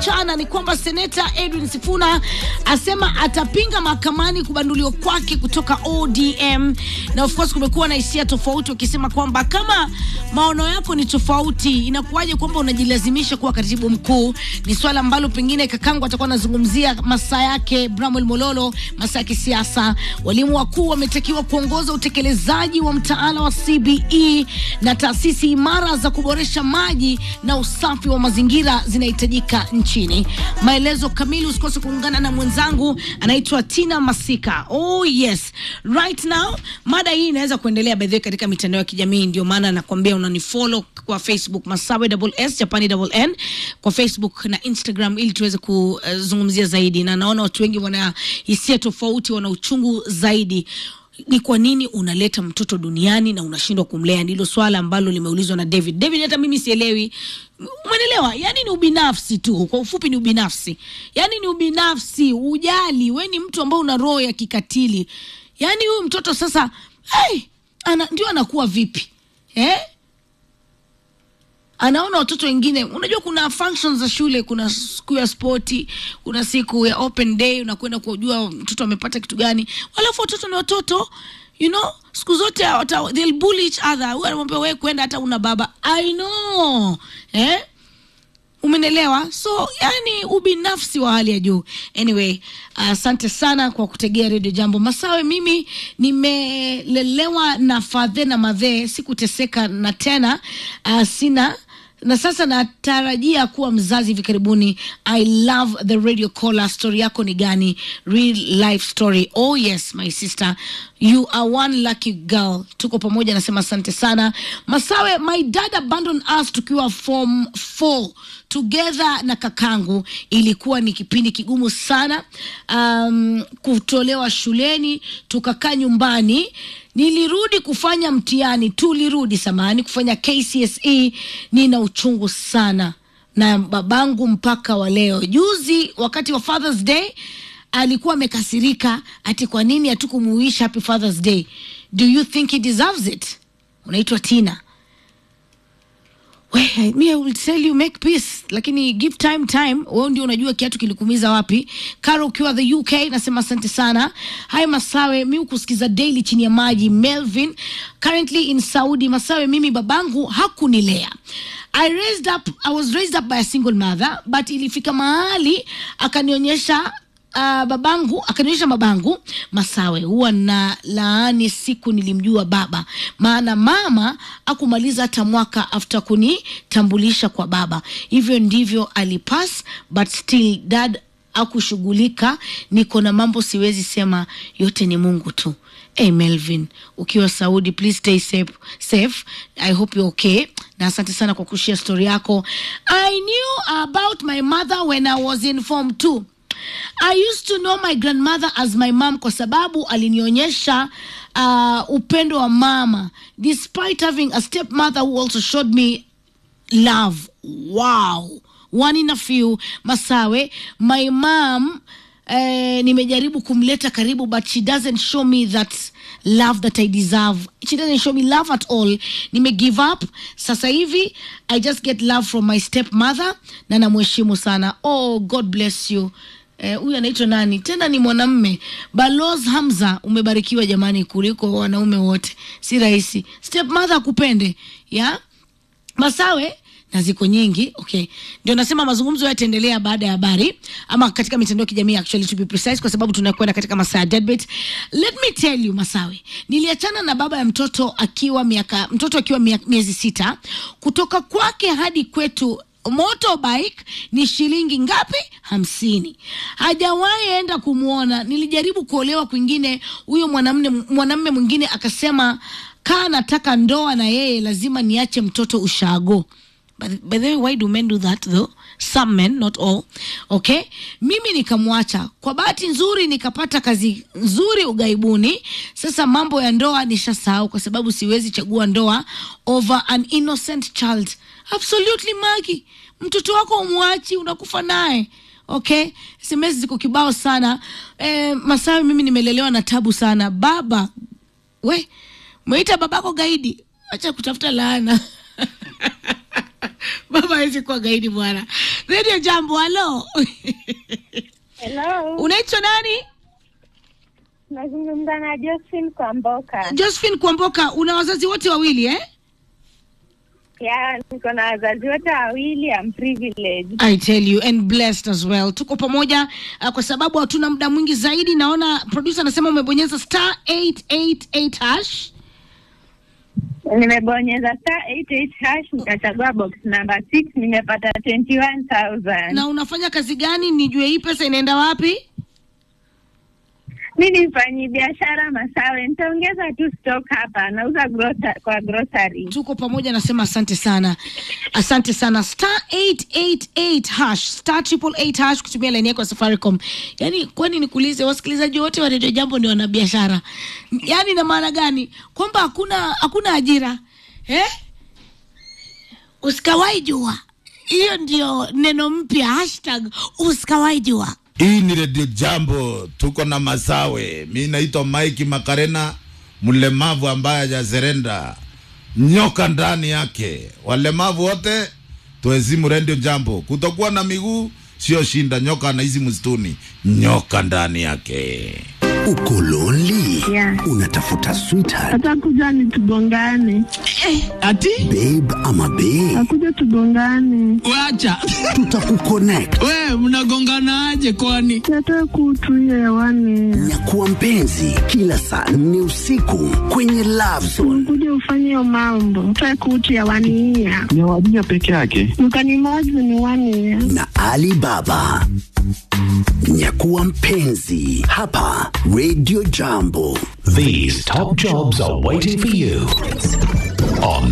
mchana ni kwamba seneta Edwin Sifuna asema atapinga mahakamani kubanduliwa kwake kutoka ODM, na of course kumekuwa na hisia tofauti, wakisema kwamba kama maono yako ni tofauti, inakuwaje kwamba unajilazimisha kuwa katibu mkuu? Ni swala ambalo pengine kakangu atakuwa anazungumzia masaa yake. Bramwel Mololo, masaa ya kisiasa. Walimu wakuu wametakiwa kuongoza utekelezaji wa mtaala wa CBE na taasisi imara za kuboresha maji na usafi wa mazingira zinahitajika nchini. Maelezo kamili usikose kuungana na mwenzangu anaitwa Tina Masika. Oh yes, right now mada hii inaweza kuendelea by the way katika mitandao ya kijamii, ndio maana nakwambia unanifollow kwa Facebook Masawe double S Japani double N kwa Facebook na Instagram ili tuweze kuzungumzia zaidi, na naona watu wengi wana hisia tofauti, wana uchungu zaidi ni kwa nini unaleta mtoto duniani na unashindwa kumlea? Ndilo swala ambalo limeulizwa na David. David, hata mimi sielewi, umeelewa? Yani ni ubinafsi tu, kwa ufupi ni ubinafsi, yani ni ubinafsi, ujali. We ni mtu ambao una roho ya kikatili. Yani huyu mtoto sasa, hey, ana, ndio anakuwa vipi eh? anaona watoto wengine. Unajua, kuna functions za shule, kuna siku ya spoti, kuna siku ya open day, unakwenda kujua mtoto amepata kitu gani. Walafu watoto ni watoto, you know, siku zote wata, they'll bully each other. Huyu anamwambia wewe kwenda, hata una baba. I know eh? Umenelewa? So yani ubinafsi wa hali ya juu. Anyway, asante uh, sana kwa kutegea redio Jambo Masawe. Mimi nimelelewa na fadhe na madhee, sikuteseka na tena uh, sina na sasa natarajia kuwa mzazi hivi karibuni. I love the radio caller. Story yako ni gani? Real life story. Oh yes my sister, you are one lucky girl. Tuko pamoja, nasema asante sana Masawe. My dad abandoned us tukiwa form 4 together na kakangu. Ilikuwa ni kipindi kigumu sana, um, kutolewa shuleni, tukakaa nyumbani nilirudi kufanya mtihani, tulirudi samani kufanya KCSE. Nina uchungu sana na babangu mpaka wa leo. Juzi wakati wa Father's Day alikuwa amekasirika ati kwa nini hatukumuisha happy Father's Day. Do you think he deserves it? Unaitwa Tina. We, me I will tell you make peace, lakini give time time. Wewe ndio unajua kiatu kilikumiza wapi. Karo ukiwa the UK nasema asante sana. Hai Masawe, mi ukusikiza daily chini ya maji. Melvin currently in Saudi. Masawe, mimi babangu hakunilea. I raised up, I was raised up by a single mother but ilifika mahali akanionyesha Uh, babangu akanionyesha babangu Masawe, huwa na laani siku nilimjua baba, maana mama akumaliza hata mwaka after kunitambulisha kwa baba. Hivyo ndivyo alipass, but still dad akushughulika. Niko na mambo siwezi sema, yote ni Mungu tu. Hey Melvin, ukiwa Saudi, please stay safe, safe. I hope you're okay na asante sana kwa kushia story yako. I knew about my mother when I was in form 2 I used to know my grandmother as my mom kwa sababu alinionyesha uh, upendo wa mama despite having a stepmother who also showed me love. Wow, one in a few. Masawe, my mom eh, nimejaribu kumleta karibu but she doesn't show me that love that I deserve. She doesn't show me love at all. Nime give up. Sasa hivi I just get love from my stepmother na namheshimu sana. Oh, God bless you. Huyu eh, anaitwa nani tena? Ni mwanamme Baloz Hamza. Umebarikiwa jamani, kuliko wanaume wote. Si rahisi stepmother akupende ya Masawe na ziko nyingi okay. Ndio nasema mazungumzo yataendelea baada ya habari ama katika mitandao ya kijamii actually to be precise, kwa sababu tunakwenda katika masaa ya deadbeat. Let me tell you Masawe, niliachana na baba ya mtoto akiwa miaka mtoto akiwa miezi sita. Kutoka kwake hadi kwetu motorbike ni shilingi ngapi? Hamsini. Hajawahi enda kumwona. Nilijaribu kuolewa kwingine, huyo mwanamume mwanamume mwingine akasema kaa nataka ndoa na yeye lazima niache mtoto ushago. By the way, why do men do that though? Some men, not all. Okay, mimi nikamwacha. Kwa bahati nzuri nikapata kazi nzuri ugaibuni. Sasa mambo ya ndoa nishasahau, kwa sababu siwezi chagua ndoa over an innocent child. Absolutely Magi, mtoto wako umwachi, unakufa naye. Okay, SMS ziko kibao sana. Eh, Masawi, mimi nimelelewa na tabu sana. Baba we Mwita babako gaidi, acha kutafuta laana baba hawezi kuwa gaidi bwana. Radio Jambo, halo. Hello, Unaitwa nani? nazungumza na Josephine Kwamboka. Josephine Kwamboka, una wazazi wote wawili eh? Ya, niko na wazazi wote wawili, I'm privileged. I tell you and blessed as well. Tuko pamoja uh, kwa sababu hatuna muda mwingi zaidi. Naona producer anasema umebonyeza star 888 hash. Nimebonyeza star 88 hash nikachagua box number 6 nimepata 21000. Na unafanya kazi gani? Nijue hii pesa inaenda wapi? Mi ni mfanyi biashara Masawe, nitaongeza tu stock hapa, nauza grota, kwa grocery. Tuko pamoja, nasema asante sana, asante sana. Star 888 hash star triple eight hash kutumia laini yako ya Safaricom. Yani kwani nikuulize, wasikilizaji wote wa Radio Jambo ni wanabiashara? Yani na maana gani? Kwamba hakuna hakuna ajira eh? Usikawai jua, hiyo ndio neno mpya, hashtag usikawai jua. Hii ni redio Jambo, tuko na Masawe. Mi naitwa Mike Makarena, mlemavu ambaye hajazerenda, nyoka ndani yake. Walemavu wote tuhezimu redio Jambo. Kutokuwa na miguu sio shinda, nyoka anaishi msituni, nyoka ndani yake. Uko lonely? Yeah. Unatafuta sweetheart, Atakuja ni tugongane, Ati babe ama bae? akuja tugongane, wacha Tutakuconnect. we mnagonganaje kwani? tata kutu hiyo hewani, Nyakuwa mpenzi kila saa nne usiku kwenye Love Zone. kuja ufanye hiyo mambo, tata kutu hewani hiya ni wajia peke yake. mkanimozi ni wani ya na Ali Baba. Nyakuwa mpenzi hapa Radio Jambo. These top jobs are waiting for you on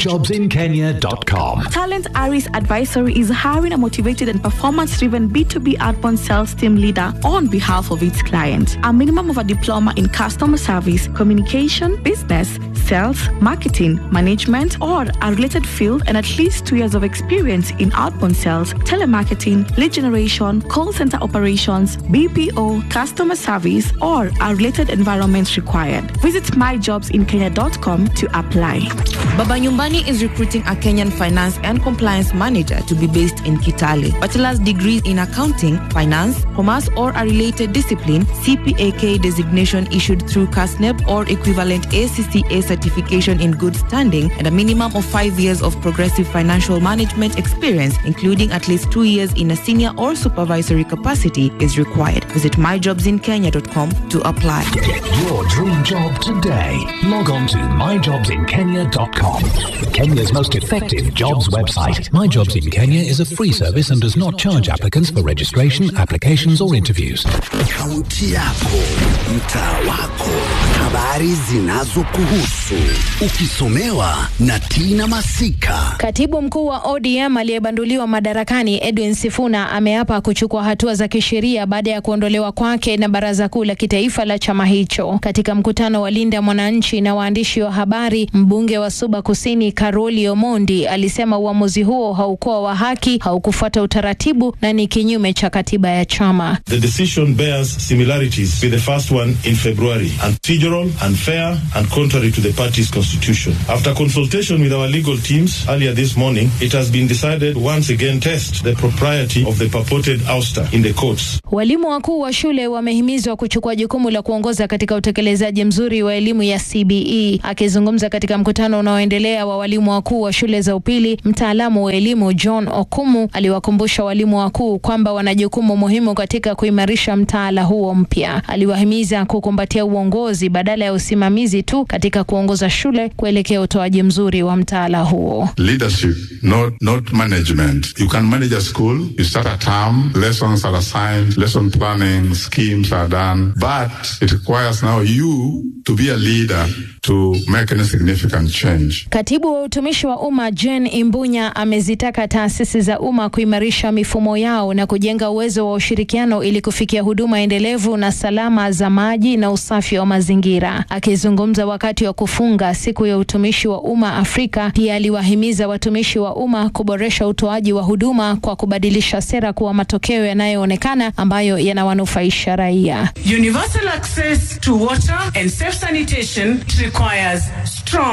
myjobsinkenya.com. Talent Aris Advisory is hiring a motivated and performance driven B2B outbound sales team leader on behalf of its clients. A minimum of a diploma in customer service, communication, business, sales, marketing, management, or a related field, and at least two years of experience in outbound sales, telemarketing, lead generation, call center operations, BPO, customer service, or a related environment required. Visit myjobsinkenya.com to apply. Baba Nyumbani is recruiting a Kenyan finance and compliance manager to be based in Kitale. Bachelor's degrees in accounting, finance, commerce, or a related discipline, CPAK designation issued through CASNEP or equivalent ACCA certification in good standing, and a minimum of five years of progressive financial management experience, including at least two years in a senior or supervisory capacity, is required. Visit myjobsinkenya.com to apply. Get your dream job today. Log on to myjobsinkenya.com. Kenya's most effective jobs website. My Jobs in Kenya is a free service and does not charge applicants for registration, applications, or interviews. Kaunti yako, mtaa wako, habari zinazokuhusu, ukisomewa na Tina Masika. Katibu mkuu wa ODM aliyebanduliwa madarakani Edwin Sifuna ameapa kuchukua hatua za kisheria baada ya kuondolewa kwake na baraza kuu la kitaifa la chama hicho. Katika mkutano wa Linda Mwananchi na waandishi wa habari, mbunge wa Suba Kusini Karoli Omondi alisema uamuzi huo haukuwa wa haki, haukufuata utaratibu na ni kinyume cha katiba ya chama. The decision bears similarities with the first one in February, procedural, unfair, and contrary to the party's constitution. After consultation with our legal teams earlier this morning, it has been decided once again test the propriety of the purported ouster in the courts. Walimu wakuu wa shule wamehimizwa kuchukua jukumu la kuongoza katika utekelezaji mzuri wa elimu ya CBE. Akizungumza katika mkutano unaoendelea wa walimu wakuu wa shule za upili, mtaalamu wa elimu John Okumu aliwakumbusha walimu wakuu kwamba wana jukumu muhimu katika kuimarisha mtaala huo mpya. Aliwahimiza kukumbatia uongozi badala ya usimamizi tu katika kuongoza shule kuelekea utoaji mzuri wa mtaala huo. Leadership, not not management. You can manage a school. You start a term. Lessons are assigned. Lesson planning schemes are done. But it requires now you to be a leader to make any significant change. Katibu wa utumishi wa umma Jane Imbunya amezitaka taasisi za umma kuimarisha mifumo yao na kujenga uwezo wa ushirikiano ili kufikia huduma endelevu na salama za maji na usafi wa mazingira. Akizungumza wakati wa kufunga siku ya utumishi wa umma Afrika, pia aliwahimiza watumishi wa umma kuboresha utoaji wa huduma kwa kubadilisha sera kuwa matokeo yanayoonekana ambayo yanawanufaisha raia. Universal access to water and safe sanitation requires strong,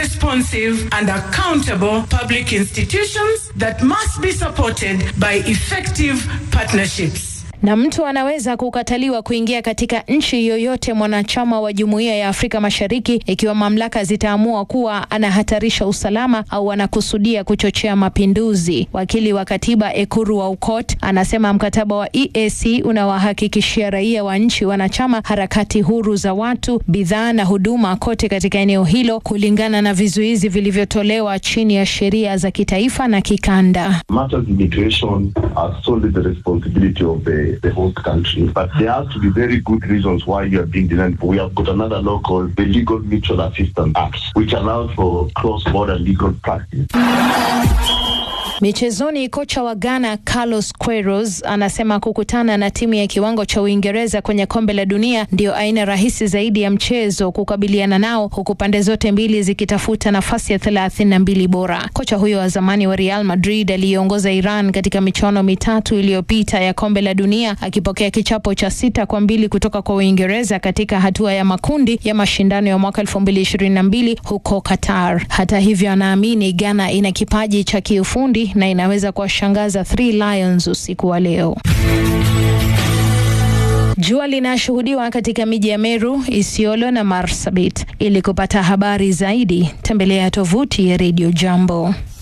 responsive, and accountable public institutions that must be supported by effective partnerships. na mtu anaweza kukataliwa kuingia katika nchi yoyote mwanachama wa Jumuiya ya Afrika Mashariki ikiwa mamlaka zitaamua kuwa anahatarisha usalama au anakusudia kuchochea mapinduzi. Wakili wa katiba Ekuru Aukot anasema mkataba wa EAC unawahakikishia raia wa nchi wanachama harakati huru za watu, bidhaa na huduma kote katika eneo hilo kulingana na vizuizi vilivyotolewa chini ya sheria za kitaifa na kikanda. Matters of immigration are solely the responsibility of the, the host country, but there has to be very good reasons why you are being denied. We have got another law called the Legal Mutual Assistance Act, which allows for cross-border legal practice. Michezoni, kocha wa Ghana Carlos Queiroz anasema kukutana na timu ya kiwango cha Uingereza kwenye kombe la dunia ndio aina rahisi zaidi ya mchezo kukabiliana nao, huku pande zote mbili zikitafuta nafasi ya thelathini na mbili bora. Kocha huyo wa zamani wa Real Madrid aliyeongoza Iran katika michuano mitatu iliyopita ya kombe la dunia akipokea kichapo cha sita kwa mbili kutoka kwa Uingereza katika hatua ya makundi ya mashindano ya mwaka 2022 huko Qatar. Hata hivyo, anaamini Ghana ina kipaji cha kiufundi na inaweza kuwashangaza Three Lions usiku wa leo. Jua linashuhudiwa katika miji ya Meru, Isiolo na Marsabit. Ili kupata habari zaidi, tembelea tovuti ya Radio Jambo.